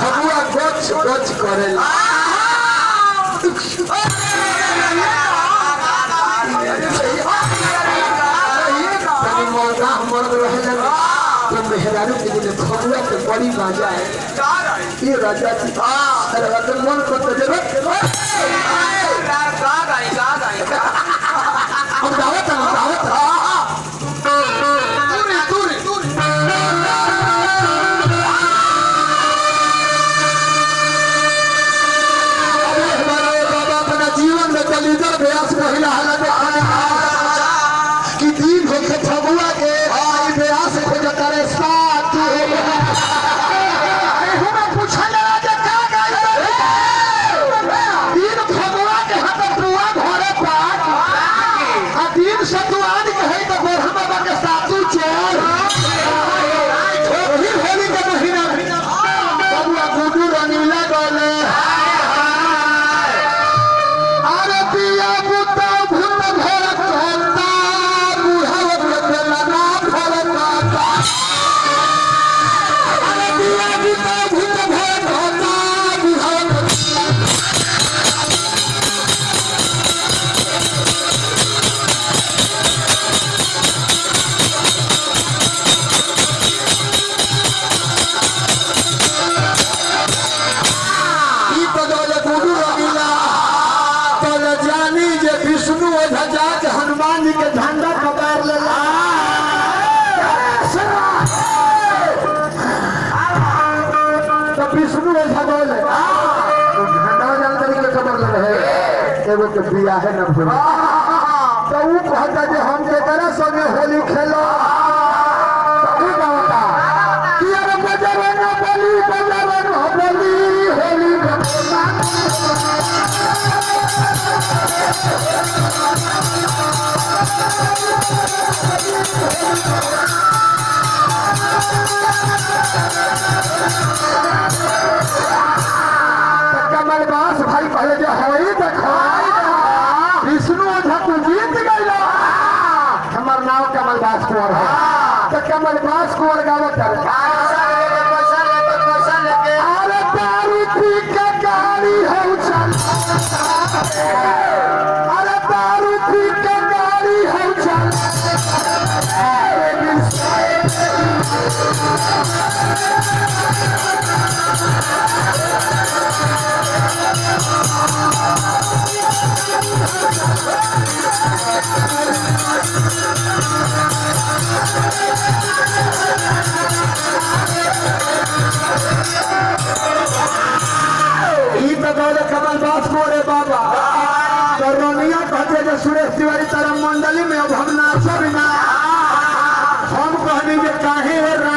फगुआ गच गच करेला तनी मौका मर्द रहेला तो मेहरारू के दिन फगुआ के बड़ी मजा है ये राजा जी अरे अगर मन को तो जरूर हम दावत हम दावत दूरी दूरी दूरी अबे हमारे बाबा अपना जीवन में दलीदर व्यास महिला हालत खाने कि दिन होके फगुआ के आई व्यास खोजता रे साथ हमें पूछा लगा जे का गई दिन फगुआ के हाथ पुआ घरे पाक आ दिन सतुआन के है तो गोरहा बाबा के साथू चोर फिर होली के महीना बबुआ गुडू रंगीला गले अरे पिया पुता भूत भरत होता बुढ़ाव के बेला ना भरत होता अरे पिया पुता भूत भरत होता बुढ़ाव के ई बदौले गुरु रंगीला तल जानी जे विष्णु ओझा जाके हनुमान जी के झंडा पकड़ लेला तो विष्णु ओझा बोले तो झंडा जान तरीके खबर ले रहे एगो के बिया है न भूल तो ऊ कहता जे हम के तरह संगे होली खेलो तो ऊ कहता कि अरे बजावे ना बोली बजावे ना बोली होली में कमल बास भाई पहले जो होई देखो विष्णु ओझा तू जीत गइला हमर नाम कमल बास कुंवर है तो कमल बास कुंवर गावत है अरे दारू पी के गाड़ी हो चल अरे दारू पी के गाड़ी हो चल अरे विष्णु ई तो गौरे कमल बास मोरे बाबा तो रोनिया कहते जे सुरेश तिवारी तारा मंडली में अब हम नाचब ना हम कहनी जे काहे रा